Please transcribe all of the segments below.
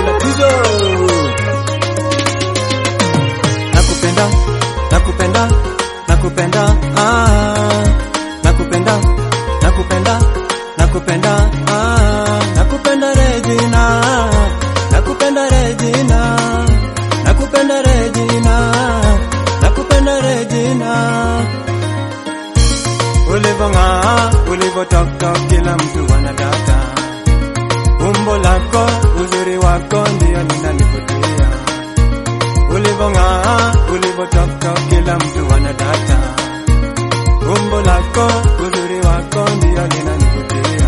matatizo. Nakupenda, nakupenda, nakupenda, ah, nakupenda, nakupenda, nakupenda, ah, nakupenda Regina, nakupenda Regina, nakupenda Regina, nakupenda Regina. Ulivong'aa, ulivotoka, kila mtu anadata. Umbo lako, uzuri wako ndio linanivutia. Ulivong'aa, ulivotoka, kila mtu anadata. Umbo lako, uzuri wako ndio linanivutia.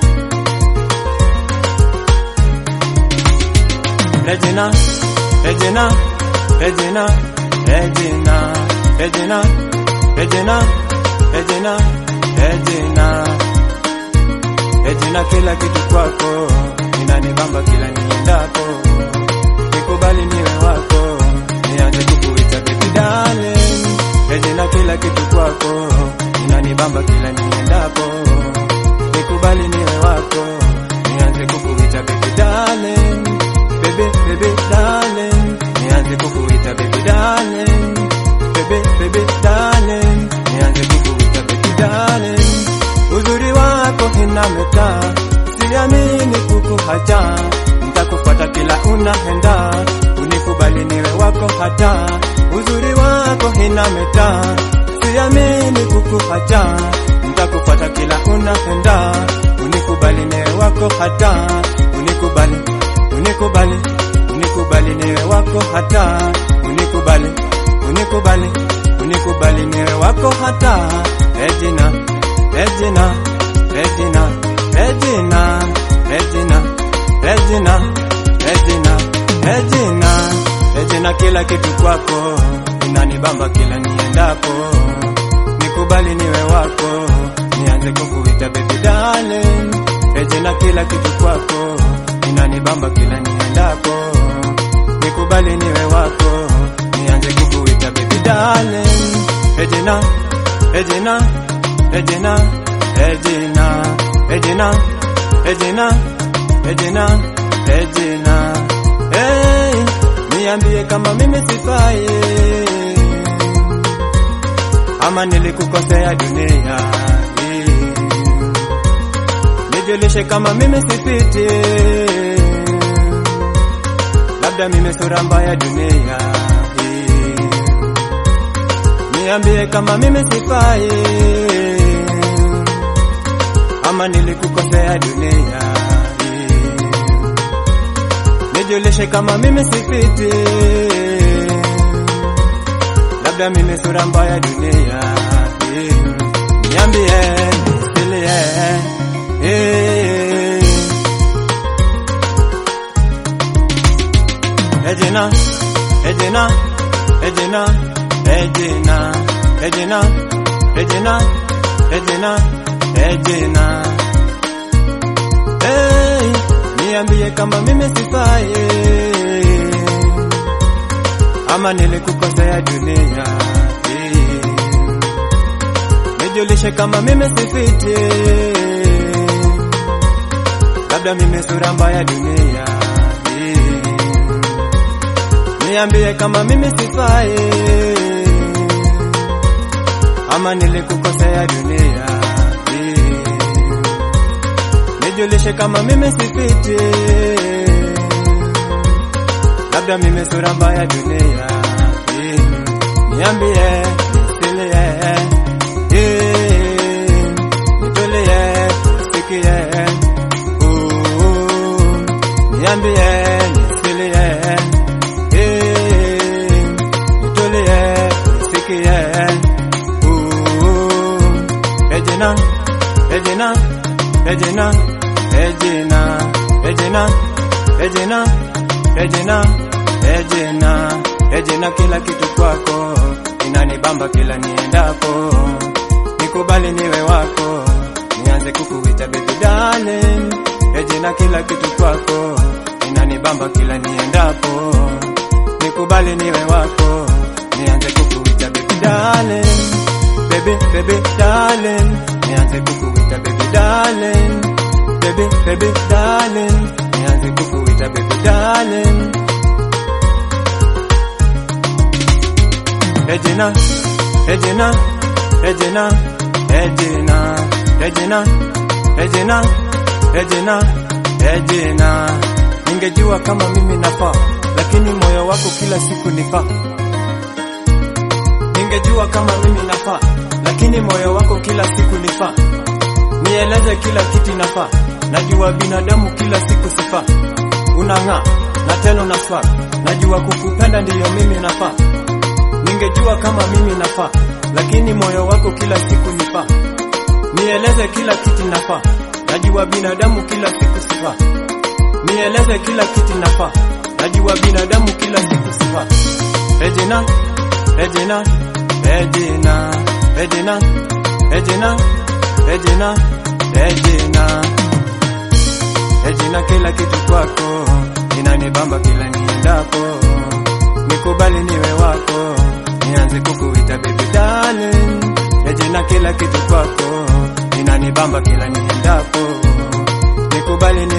Regina, Regina, Regina, Regina, Regina, Regina, Regina, Regina, Regina, kila kitu kwako inanibamba kila niendapo, nikubali niwe wako, nianze kukuita baby darling. Regina, kila kitu kwako inanibamba kila niendapo, nikubali niwe wako, nianze kukuita baby darling, baby baby darling, nianze kukuita baby darling, baby baby darling, nianze kukuita baby darling. Uzuri wako inameta, siamini kukuhacha, nitakufuata kila unaenda, unikubali niwe wako hata. Uzuri wako inameta, siamini kukuhacha, nitakufuata kila unaenda, unikubali niwe wako hata, unikubali, unikubali, unikubali niwe wako hata, unikubali, unikubali, unikubali niwe wako hata. Regina, Regina, Regina, Regina, Regina, Regina, Regina, Regina, Regina, kila kitu kwako inanibamba kila niendapo, nikubali niwe wako, nianze kukuita baby darling. Regina, kila kitu kwako inanibamba kila niendapo, nikubali niwe wako, nianze kukuita baby darling. Regina, Regina, Regina, Regina, Regina, Regina, Regina, Regina. Hey, niambie kama mimi sifai ama nilikukosea dunia hii. Nijulishe kama mimi sifiti, labda mimi sura mbaya dunia hii. Niambie kama mimi sifai ama nilikukosea dunia hii. Nijulishe kama mimi sifiti, labda mimi sura mbaya dunia hii. Niambie nisilie, eh. Regina, Regina, Regina, Regina, Regina, Regina, Regina, Regina. Hey, niambie kama mimi sifai ama nilikukosea dunia hii. Nijulishe kama mimi sifiti, labda mimi sura mbaya dunia hii. Niambie kama mimi sifai ama nilikukosea dunia hii. Nijulishe kama mimi sifiti, labda mimi sura mbaya dunia hii. Niambie nisilie, eh, nitulie, usikie, uh, niambie nisilie, eh, nitulie, usikie, uh, Regina, Regina, Regina, Regina, Regina, Regina, Regina, Regina, Regina, kila kitu kwako inanibamba kila niendapo, nikubali niwe wako, nianze kukuita baby darling. Regina, kila kitu kwako inanibamba kila niendapo, nikubali niwe wako, nianze kukuita baby darling, baby baby darling, nianze kukuita baby darling, baby baby darling, nianze kukuita baby darling. Regina, Regina, Regina, Regina, Regina, Regina, Regina, Regina. Ningejua kama mimi nafaa, lakini moyo wako kila siku nifaa. Ningejua kama mimi nafaa, lakini moyo wako kila siku nifaa. Nieleze kila kitu nafaa, najua binadamu kila siku sifaa. Unang'aa na tena unafaa, najua kukupenda ndiyo mimi nafaa. Ningejua kama mimi nafaa, lakini moyo wako kila siku nifaa. Nieleze kila kitu nafaa, najua binadamu kila siku sifaa. Nieleze kila kitu nafaa, najua binadamu kila siku sifaa. Regina, Regina, Regina, Regina, Regina, Regina, Regina, Regina, kila kitu kwako inanibamba kila niendapo, nikubali niwe wako, nianze kukuita baby darling. Regina, kila kitu kwako inanibamba kila niendapo, nikubali niwe